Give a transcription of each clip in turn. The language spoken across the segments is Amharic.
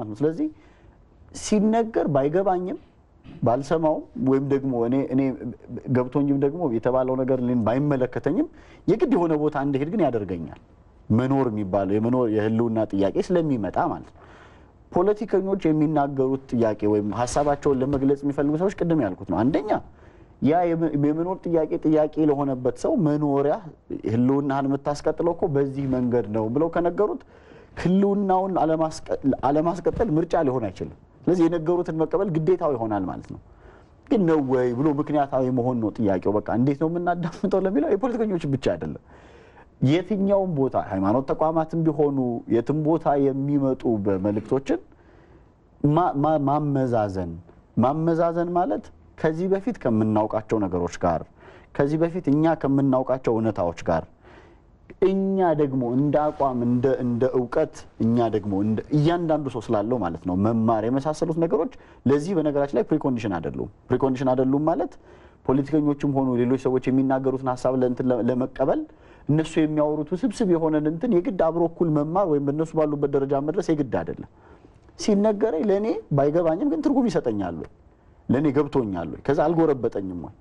ማለት ነው። ስለዚህ ሲነገር ባይገባኝም ባልሰማውም ወይም ደግሞ እኔ እኔ ገብቶኝም ደግሞ የተባለው ነገር እኔን ባይመለከተኝም የግድ የሆነ ቦታ እንድሄድ ግን ያደርገኛል። መኖር የሚባለው የመኖር የህልውና ጥያቄ ስለሚመጣ ማለት ነው። ፖለቲከኞች የሚናገሩት ጥያቄ ወይም ሀሳባቸውን ለመግለጽ የሚፈልጉ ሰዎች ቅድም ያልኩት ነው። አንደኛ ያ የመ- የመኖር ጥያቄ ጥያቄ ለሆነበት ሰው መኖሪያ ህልውናህን የምታስቀጥለው እኮ በዚህ መንገድ ነው ብለው ከነገሩት ህልውናውን አለማስቀ- አለማስቀጠል ምርጫ ሊሆን አይችልም። ስለዚህ የነገሩትን መቀበል ግዴታው ይሆናል ማለት ነው። ግን ነው ወይ ብሎ ምክንያታዊ መሆን ነው ጥያቄው። በቃ እንዴት ነው የምናዳምጠው ለሚለው የፖለቲከኞች ብቻ አይደለም። የትኛውም ቦታ ሃይማኖት ተቋማትም ቢሆኑ የትም ቦታ የሚመጡ በመልእክቶችን ማ- ማ- ማመዛዘን ማመዛዘን ማለት ከዚህ በፊት ከምናውቃቸው ነገሮች ጋር ከዚህ በፊት እኛ ከምናውቃቸው እውነታዎች ጋር እኛ ደግሞ እንደ አቋም እንደ እንደ እውቀት እኛ ደግሞ እንደ እያንዳንዱ ሰው ስላለው ማለት ነው መማር የመሳሰሉት ነገሮች ለዚህ በነገራችን ላይ ፕሪኮንዲሽን አይደሉም። ፕሪኮንዲሽን አይደሉም ማለት ፖለቲከኞችም ሆኑ ሌሎች ሰዎች የሚናገሩትን ሀሳብ ለእንትን ለ- ለመቀበል እነሱ የሚያወሩት ውስብስብ የሆነን እንትን የግድ አብሮ እኩል መማር ወይም በእነሱ ባሉበት ደረጃ መድረስ የግድ አይደለም። ሲነገረኝ ለእኔ ባይገባኝም ግን ትርጉም ይሰጠኛል ወይ ለእኔ ገብቶኛል ወይ ከዛ አልጎረበጠኝም ወይ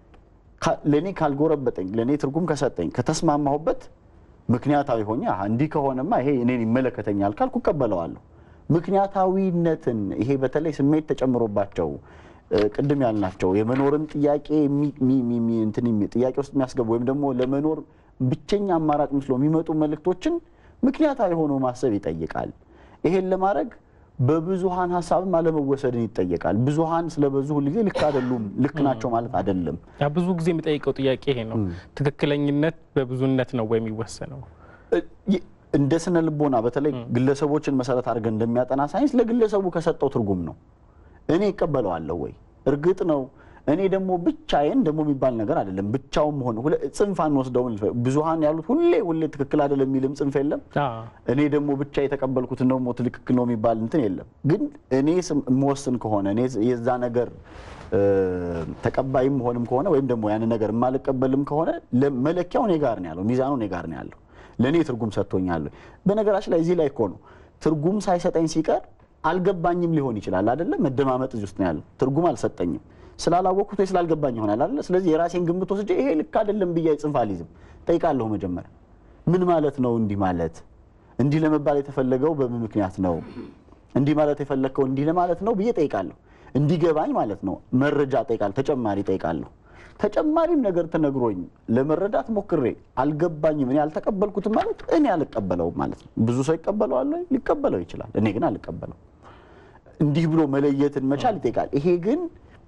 ካ- ለእኔ ካልጎረበጠኝ ለእኔ ትርጉም ከሰጠኝ ከተስማማሁበት ምክንያታዊ ሆኜ አሀ እንዲህ ከሆነማ ይሄ እኔን ይመለከተኛል ካልኩ እቀበለዋለሁ። ምክንያታዊነትን ይሄ በተለይ ስሜት ተጨምሮባቸው እ፣ ቅድም ያልናቸው የመኖርን ጥያቄ የሚ- ሚ- ሚ- ሚ- እንትን የሚ- ጥያቄ ውስጥ የሚያስገቡ ወይም ደግሞ ለመኖር ብቸኛ አማራጭ መስሎ የሚመጡ መልእክቶችን ምክንያታዊ ሆኖ ማሰብ ይጠይቃል። ይሄን ለማድረግ በብዙሃን ሀሳብም አለመወሰድን ይጠየቃል። ብዙሃን ስለበዙ ሁልጊዜ ልክ አይደሉም፣ ልክ ናቸው ማለት አይደለም። ያ ብዙ ጊዜ የሚጠይቀው ጥያቄ ይሄ ነው። ትክክለኝነት በብዙነት ነው ወይ የሚወሰነው? ይ- እንደ ስነ ልቦና በተለይ ግለሰቦችን መሰረት አድርገን እንደሚያጠና ሳይንስ ለግለሰቡ ከሰጠው ትርጉም ነው። እኔ እቀበለዋለሁ ወይ? እርግጥ ነው እኔ ደግሞ ብቻዬን ደግሞ የሚባል ነገር አይደለም። ብቻውን መሆን ሁለ- ጽንፍ አንወስደውም። ብዙሃን ያሉት ሁሌ ሁሌ ትክክል አይደለም የሚልም ጽንፍ የለም። አዎ። እኔ ደግሞ ብቻ የተቀበልኩትን ደግሞ ትክክል ነው የሚባል እንትን የለም። ግን እኔ ስም- የምወስን ከሆነ እኔ የዛ ነገር እ፣ ተቀባይም መሆንም ከሆነ ወይም ደግሞ ያን ነገር የማልቀበልም ከሆነ ለ- መለኪያው እኔ ጋር ነው ያለው፣ ሚዛኑ እኔ ጋር ነው ያለው። ለእኔ ትርጉም ሰጥቶኛል። በነገራችን ላይ እዚህ ላይ እኮ ነው ትርጉም ሳይሰጠኝ ሲቀር አልገባኝም ሊሆን ይችላል አይደለም። መደማመጥ እዚህ ውስጥ ነው ያለው። ትርጉም አልሰጠኝም ስላላወቅኩት ወይ ስላልገባኝ ይሆናል አይደለ። ስለዚህ የራሴን ግምት ወስጄ ይሄ ልክ አይደለም ብዬ ጽንፍ አልይዝም። ጠይቃለሁ መጀመሪያ ምን ማለት ነው እንዲህ ማለት እንዲህ ለመባል የተፈለገው በምን ምክንያት ነው እንዲህ ማለት የፈለግከው እንዲህ ለማለት ነው ብዬ ጠይቃለሁ። እንዲገባኝ ማለት ነው መረጃ ጠይቃለሁ፣ ተጨማሪ ጠይቃለሁ። ተጨማሪም ነገር ተነግሮኝ ለመረዳት ሞክሬ አልገባኝም፣ እኔ አልተቀበልኩትም ማለት እኔ አልቀበለውም ማለት ነው። ብዙ ሰው ይቀበለዋል ወይ? ሊቀበለው ይችላል። እኔ ግን አልቀበለው። እንዲህ ብሎ መለየትን መቻል ይጠይቃል። ይሄ ግን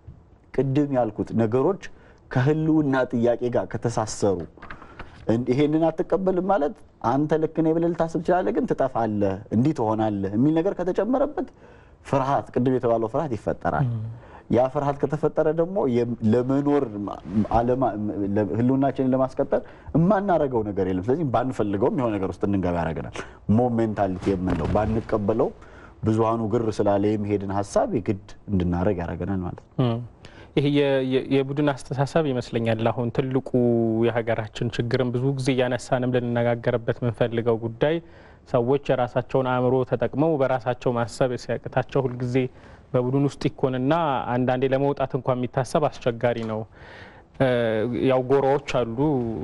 ቅድም ያልኩት ነገሮች ከህልውና ጥያቄ ጋር ከተሳሰሩ እን- ይሄንን አትቀበልም ማለት አንተ ልክ ነህ ብለህ ልታስብ ትችላለህ፣ ግን ትጠፋለህ፣ እንዲህ ትሆናለህ የሚል ነገር ከተጨመረበት ፍርሃት፣ ቅድም የተባለው ፍርሃት ይፈጠራል። ያ ፍርሃት ከተፈጠረ ደግሞ የም- ለመኖር ማ- አለማ- ለ- ህልውናችንን ለማስቀጠል የማናረገው ነገር የለም። ስለዚህ ባንፈልገውም የሆነ ነገር ውስጥ እንድንገባ ያደርገናል። ሞሜንታሊቲ የምንለው ባንቀበለው ብዙሃኑ ግር ስላለ የሚሄድን ሀሳብ የግድ እንድናደረግ ያደርገናል ማለት ነው። እም። ይሄ የ- የ- የቡድን አስተሳሰብ ይመስለኛል አሁን ትልቁ የሀገራችን ችግርን ብዙ ጊዜ እያነሳንም ልንነጋገርበት የምንፈልገው ጉዳይ ሰዎች የራሳቸውን አእምሮ ተጠቅመው በራሳቸው ማሰብ ሲያቅታቸው ሁልጊዜ በቡድን ውስጥ ይኮንና አንዳንዴ ለመውጣት እንኳን የሚታሰብ አስቸጋሪ ነው። እ፣ ያው ጎራዎች አሉ።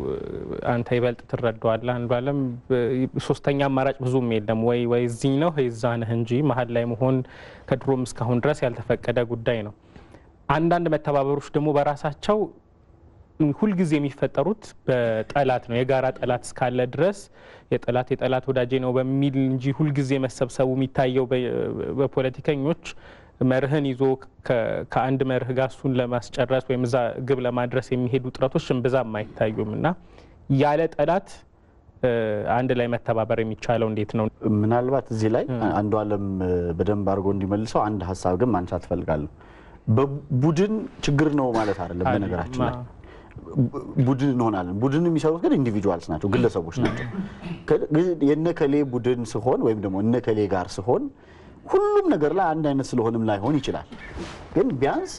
አንተ ይበልጥ ትረዳዋለህ። አንዱ አለም ሶስተኛ አማራጭ ብዙም የለም። ወይ ወይ እዚህ ነው ወይ እዛ ነህ እንጂ መሀል ላይ መሆን ከድሮም እስካሁን ድረስ ያልተፈቀደ ጉዳይ ነው። አንዳንድ መተባበሮች ደግሞ በራሳቸው ሁልጊዜ የሚፈጠሩት በጠላት ነው። የጋራ ጠላት እስካለ ድረስ የጠላት የጠላት ወዳጄ ነው በሚል እንጂ ሁልጊዜ መሰብሰቡ የሚታየው በ- በፖለቲከኞች መርህን ይዞ ከ- ከአንድ መርህ ጋር እሱን ለማስጨረስ ወይም እዛ ግብ ለማድረስ የሚሄዱ ጥረቶች እምብዛም አይታዩም እና ያለ ጠላት እ፣ አንድ ላይ መተባበር የሚቻለው እንዴት ነው? ምናልባት እዚህ ላይ አንዱ አለም በደንብ አድርጎ እንዲመልሰው አንድ ሀሳብ ግን ማንሳት እፈልጋለሁ። በቡድን ችግር ነው ማለት አይደለም። በነገራችን ላይ ቡ- ቡድን እንሆናለን። ቡድን የሚሰሩት ግን ኢንዲቪጁዋልስ ናቸው፣ ግለሰቦች ናቸው። ከ- ግን የነከሌ ቡድን ስሆን ወይም ደግሞ እነከሌ ጋር ስሆን ሁሉም ነገር ላይ አንድ አይነት ስለሆንም ላይሆን ይችላል። ግን ቢያንስ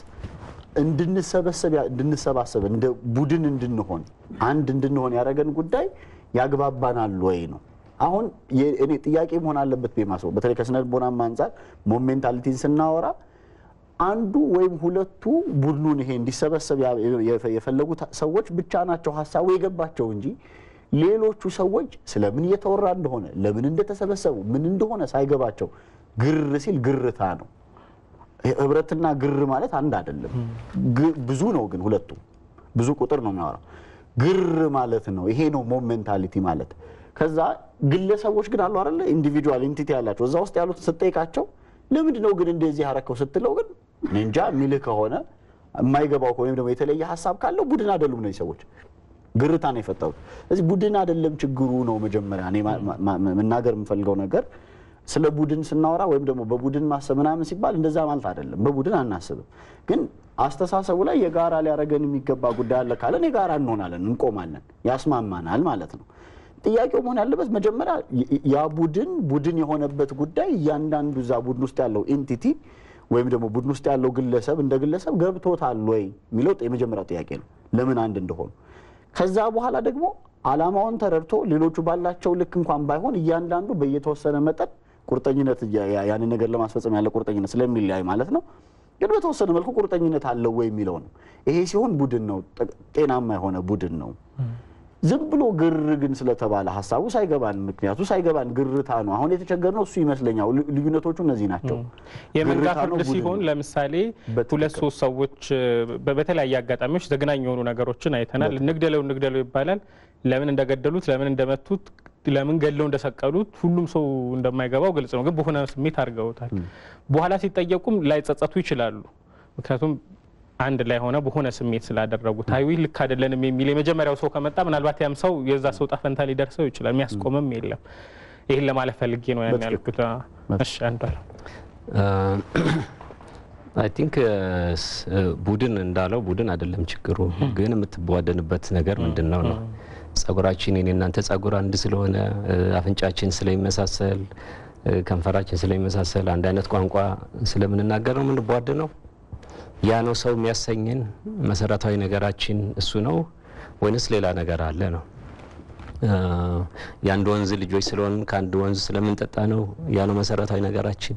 እንድንሰበሰብ ያ- እንድንሰባሰብ እንደ ቡድን እንድንሆን አንድ እንድንሆን ያደረገን ጉዳይ ያግባባናል ወይ ነው። አሁን እኔ ጥያቄ መሆን አለበት በማስበው በተለይ ከስነ ልቦናም አንጻር ሞሜንታሊቲን ስናወራ አንዱ ወይም ሁለቱ ቡድኑን ይሄ እንዲሰበሰብ የፈለጉት ሰዎች ብቻ ናቸው ሀሳቡ የገባቸው እንጂ ሌሎቹ ሰዎች ስለምን እየተወራ እንደሆነ ለምን እንደተሰበሰቡ ምን እንደሆነ ሳይገባቸው ግር ሲል ግርታ ነው። ህብረትና ግር ማለት አንድ አይደለም። ብዙ ነው ግን ሁለቱም ብዙ ቁጥር ነው የሚያወራው። ግር ማለት ነው። ይሄ ነው ሞሜንታሊቲ ማለት። ከዛ ግለሰቦች ግን አሉ አይደለ ኢንዲቪጁዋል ኢንቲቲ ያላቸው እዛ ውስጥ ያሉት ስትጠይቃቸው ለምንድን ነው ግን እንደዚህ ያረከው ስትለው ግን እንጃ የሚልህ ከሆነ የማይገባው ወይም ደግሞ የተለየ ሀሳብ ካለው ቡድን አይደሉም እነዚህ ሰዎች ግርታ ነው የፈጠሩት። ስለዚህ ቡድን አይደለም ችግሩ ነው መጀመሪያ እኔ መናገር የምፈልገው ነገር ስለ ቡድን ስናወራ ወይም ደግሞ በቡድን ማሰብ ምናምን ሲባል እንደዛ ማለት አይደለም። በቡድን አናስብም፣ ግን አስተሳሰቡ ላይ የጋራ ሊያደርገን የሚገባ ጉዳይ አለ ካለን የጋራ እንሆናለን፣ እንቆማለን፣ ያስማማናል ማለት ነው። ጥያቄው መሆን ያለበት መጀመሪያ ያ ቡድን ቡድን የሆነበት ጉዳይ እያንዳንዱ እዛ ቡድን ውስጥ ያለው ኤንቲቲ ወይም ደግሞ ቡድን ውስጥ ያለው ግለሰብ እንደ ግለሰብ ገብቶታል ወይ የሚለው የመጀመሪያው ጥያቄ ነው፣ ለምን አንድ እንደሆኑ። ከዛ በኋላ ደግሞ አላማውን ተረድቶ ሌሎቹ ባላቸው ልክ እንኳን ባይሆን እያንዳንዱ በየተወሰነ መጠን ቁርጠኝነት ያንን ነገር ለማስፈጸም ያለ ቁርጠኝነት ስለሚለያይ ማለት ነው። ግን በተወሰነ መልኩ ቁርጠኝነት አለው ወይ የሚለው ነው። ይሄ ሲሆን ቡድን ነው፣ ጤናማ የሆነ ቡድን ነው። ዝም ብሎ ግር ግን ስለተባለ ሀሳቡ ሳይገባን ምክንያቱ ሳይገባን ግርታ ነው። አሁን የተቸገርነው እሱ ይመስለኛል። ልዩነቶቹ እነዚህ ናቸው። የመንጋ ፍርድ ሲሆን ለምሳሌ ሁለት ሶስት ሰዎች በተለያየ አጋጣሚዎች ዘግናኝ የሆኑ ነገሮችን አይተናል። እንግደለው እንግደለው ይባላል። ለምን እንደገደሉት ለምን እንደመቱት ለምን ገድለው እንደሰቀሉት ሁሉም ሰው እንደማይገባው ግልጽ ነው። ግን በሆነ ስሜት አድርገውታል። በኋላ ሲጠየቁም ላይጸጸቱ ይችላሉ። ምክንያቱም አንድ ላይ ሆነ በሆነ ስሜት ስላደረጉት አይ ልክ አይደለንም የሚል የመጀመሪያው ሰው ከመጣ ምናልባት ያም ሰው የዛ ሰው ጣፈንታ ሊደርሰው ይችላል። የሚያስቆምም የለም። ይህን ለማለት ፈልጌ ነው ያን ያልኩት። እሺ አንዷል አይ ቲንክ ቡድን እንዳለው ቡድን አይደለም ችግሩ፣ ግን የምትቧደንበት ነገር ምንድን ነው ነው ጸጉራችን የኔ እናንተ ጸጉር አንድ ስለሆነ አፍንጫችን ስለሚመሳሰል ከንፈራችን ስለሚመሳሰል አንድ አይነት ቋንቋ ስለምንናገር ነው የምንቧድ ነው። ያ ነው ሰው የሚያሰኝን መሰረታዊ ነገራችን እሱ ነው ወይንስ ሌላ ነገር አለ ነው? የአንድ ወንዝ ልጆች ስለሆን ከአንድ ወንዝ ስለምንጠጣ ነው ያ ነው መሰረታዊ ነገራችን?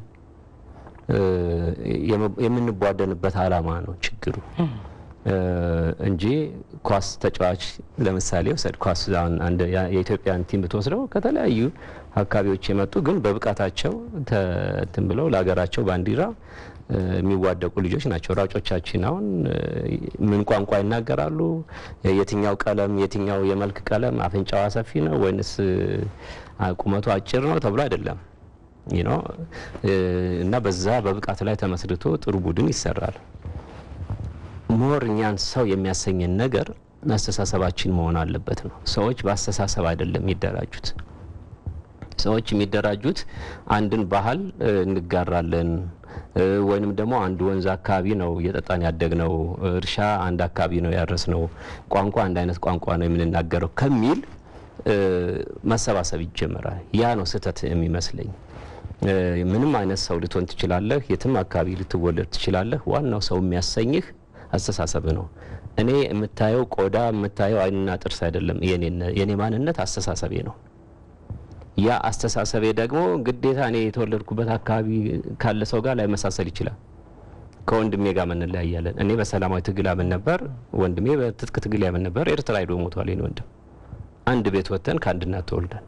የምንቧደንበት አላማ ነው ችግሩ እንጂ ኳስ ተጫዋች ለምሳሌ ውሰድ። ኳስ የኢትዮጵያን ቲም ብትወስደው ከተለያዩ አካባቢዎች የመጡ ግን በብቃታቸው እንትን ብለው ለሀገራቸው ባንዲራ የሚዋደቁ ልጆች ናቸው። ሯጮቻችን አሁን ምን ቋንቋ ይናገራሉ? የትኛው ቀለም የትኛው የመልክ ቀለም አፍንጫዋ ሰፊ ነው ወይንስ ቁመቱ አጭር ነው ተብሎ አይደለም ነው እና በዛ በብቃት ላይ ተመስርቶ ጥሩ ቡድን ይሰራል። ሞር እኛን ሰው የሚያሰኘን ነገር አስተሳሰባችን መሆን አለበት ነው። ሰዎች በአስተሳሰብ አይደለም የሚደራጁት። ሰዎች የሚደራጁት አንድን ባህል እንጋራለን ወይንም ደግሞ አንድ ወንዝ አካባቢ ነው እየጠጣን ያደግነው፣ እርሻ አንድ አካባቢ ነው ያረስነው፣ ቋንቋ አንድ አይነት ቋንቋ ነው የምንናገረው ከሚል መሰባሰብ ይጀመራል። ያ ነው ስህተት የሚመስለኝ። ምንም አይነት ሰው ልትሆን ትችላለህ፣ የትም አካባቢ ልትወለድ ትችላለህ። ዋናው ሰው የሚያሰኝህ አስተሳሰብ ነው። እኔ የምታየው ቆዳ የምታየው አይንና ጥርስ አይደለም። የኔ ማንነት አስተሳሰቤ ነው። ያ አስተሳሰቤ ደግሞ ግዴታ እኔ የተወለድኩበት አካባቢ ካለ ሰው ጋር ላይመሳሰል ይችላል። ከወንድሜ ጋር እንለያያለን። እኔ በሰላማዊ ትግል አምን ነበር፣ ወንድሜ በትጥቅ ትግል ያምን ነበር። ኤርትራ ሄዶ ሞቷል የኔ ወንድም። አንድ ቤት ወጥተን ከአንድ እናት ተወልደን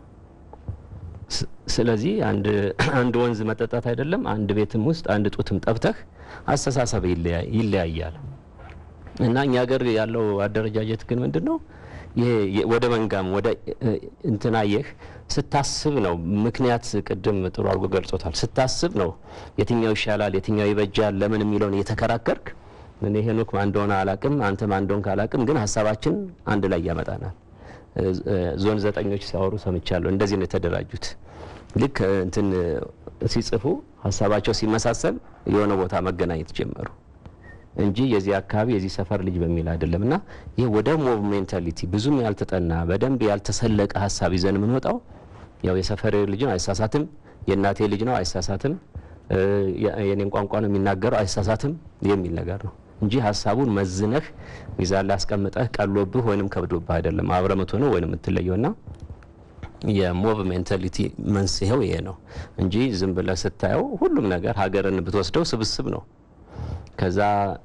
ስለዚህ አንድ ወንዝ መጠጣት አይደለም አንድ ቤትም ውስጥ አንድ ጡትም ጠብተህ አስተሳሰብ ይለያያል። እና እኛ ሀገር ያለው አደረጃጀት ግን ምንድን ነው? ይሄ ወደ መንጋም ወደ እንትናየህ ስታስብ ነው። ምክንያት ቅድም ጥሩ አድርጎ ገልጾታል። ስታስብ ነው የትኛው ይሻላል፣ የትኛው ይበጃል፣ ለምን የሚለውን እየተከራከርክ እኔ ሄኖክ ማን እንደሆነ አላቅም፣ አንተ ማን እንደሆንክ አላቅም፣ ግን ሀሳባችን አንድ ላይ ያመጣናል። ዞን ዘጠኞች ሲያወሩ ሰምቻለሁ። እንደዚህ ነው የተደራጁት። ልክ እንትን ሲጽፉ ሀሳባቸው ሲመሳሰል የሆነ ቦታ መገናኘት ጀመሩ እንጂ የዚህ አካባቢ የዚህ ሰፈር ልጅ በሚል አይደለም። እና ይህ ወደ ሞብ ሜንታሊቲ ብዙም ያልተጠና በደንብ ያልተሰለቀ ሀሳብ ይዘን የምንወጣው ያው የሰፈሬ ልጅ ነው አይሳሳትም፣ የእናቴ ልጅ ነው አይሳሳትም፣ የኔን ቋንቋ ነው የሚናገረው አይሳሳትም የሚል ነገር ነው እንጂ ሀሳቡን መዝነህ ሚዛን ላይ አስቀምጠህ ቀሎብህ ወይንም ከብዶብህ አይደለም አብረህ የምትሆነው ወይንም የምትለየው ና የሞብ ሜንታሊቲ መንስኤው ይሄ ነው እንጂ ዝም ብለህ ስታየው ሁሉም ነገር ሀገርን ብትወስደው ስብስብ ነው። ከዛ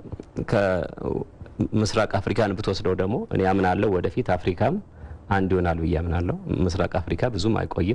ከምስራቅ አፍሪካን ብትወስደው ደግሞ እኔ አምናለሁ ወደፊት አፍሪካም አንድ ይሆናል ብዬ አምናለሁ። ምስራቅ አፍሪካ ብዙም አይቆይም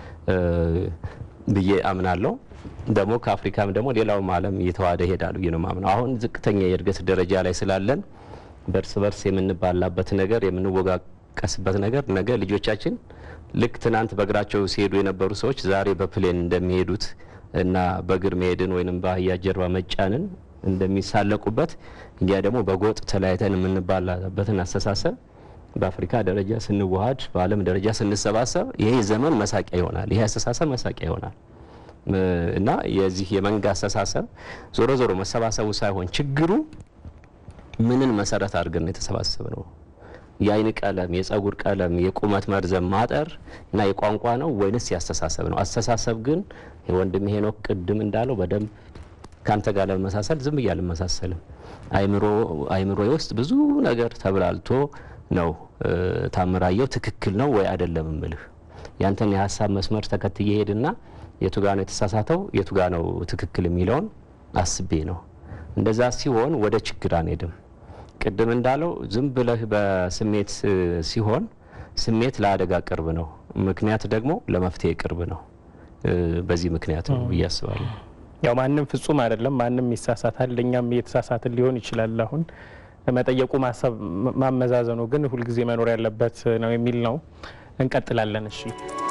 ብዬ አምናለሁ። ደግሞ ከአፍሪካም ደግሞ ሌላውም ዓለም እየተዋሃደ ይሄዳል ብዬ ነው ማምነው። አሁን ዝቅተኛ የእድገት ደረጃ ላይ ስላለን በእርስ በርስ የምንባላበት ነገር የምንወቃቀስበት ነገር ነገ ልጆቻችን ልክ ትናንት በእግራቸው ሲሄዱ የነበሩ ሰዎች ዛሬ በፕሌን እንደሚሄዱት እና በእግር መሄድን ወይም በአህያ ጀርባ መጫንን እንደሚሳለቁበት እኛ ደግሞ በጎጥ ተለያይተን የምንባላበትን አስተሳሰብ በአፍሪካ ደረጃ ስንዋሃድ በዓለም ደረጃ ስንሰባሰብ ይሄ ዘመን መሳቂያ ይሆናል። ይሄ አስተሳሰብ መሳቂያ ይሆናል እና የዚህ የመንጋ አስተሳሰብ ዞሮ ዞሮ መሰባሰቡ ሳይሆን ችግሩ ምንን መሰረት አድርገን ነው የተሰባሰብ ነው? የአይን ቀለም፣ የጸጉር ቀለም፣ የቁመት መርዘም ማጠር እና የቋንቋ ነው ወይንስ ያስተሳሰብ ነው? አስተሳሰብ ግን ወንድም ሄኖክ ቅድም እንዳለው በደንብ ከአንተ ጋር ለመመሳሰል ዝም ብዬ አልመሳሰልም። አይምሮ ውስጥ ብዙ ነገር ተብላልቶ ነው ታምራየው ትክክል ነው ወይ አይደለም እምልህ ያንተን የሀሳብ መስመር ተከትዬ ሄድና የቱ ጋ ነው የተሳሳተው የቱ ጋ ነው ትክክል የሚለውን አስቤ ነው። እንደዛ ሲሆን ወደ ችግር አንሄድም። ቅድም እንዳለው ዝም ብለህ በስሜት ሲሆን ስሜት ለአደጋ ቅርብ ነው፣ ምክንያት ደግሞ ለመፍትሄ ቅርብ ነው። በዚህ ምክንያት ነው ብዬ አስባለሁ። ያው ማንም ፍጹም አይደለም፣ ማንም ይሳሳታል። እኛም እየተሳሳትን ሊሆን ይችላል። አሁን መጠየቁ ማሰብ ማመዛዘኑ ግን ሁልጊዜ መኖር ያለበት ነው የሚል ነው። እንቀጥላለን። እሺ